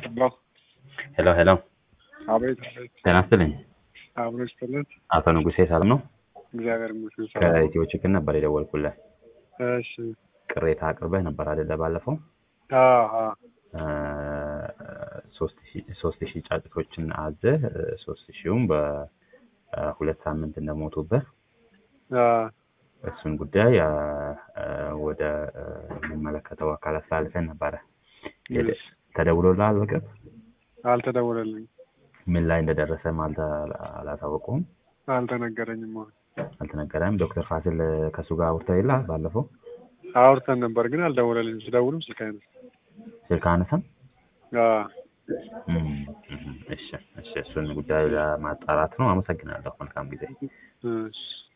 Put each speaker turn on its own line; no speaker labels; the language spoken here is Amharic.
ሄሎ
ሄሎ ሄሎ፣
አቤት አቤት።
ጤና ይስጥልኝ።
አብሮ ይስጥልን።
አቶ ንጉሴ ሰላም ነው?
እግዚአብሔር ይመስገን ሰላም ነው።
ከኢትዮ ችግር ነበር የደወልኩልህ።
እሺ
ቅሬታ አቅርበህ ነበር አይደለ? ባለፈው
አዎ አዎ
እ ሶስት ሺህ ሶስት ሺህ ጫጭቶችን አዘህ እ ሶስት ሺውም በሁለት ሳምንት እንደሞቱብህ
አዎ
እሱን ጉዳይ እ እ ወደ እ የሚመለከተው አካል አስተላልፈን ነበረ። ሄደ-
እሺ።
ተደውሎልሃል በቅርብ?
አልተደወለልኝም፣
ምን ላይ እንደደረሰም አልተ አላሳወቁም
አልተነገረኝም። አሁን
አልተነገረም። ዶክተር ፋሲል ከእሱ ጋር አውርተው የለ ባለፈው
አውርተን ነበር ግን አልደወለልኝም። ስደውልም ስልክ አይነሳም።
ስልክ አነሳም።
አዎ
እም፣ እም፣ እሺ እሺ፣ እሱን ጉዳይ ለማጣራት ነው። አመሰግናለሁ። መልካም ጊዜ።
እሺ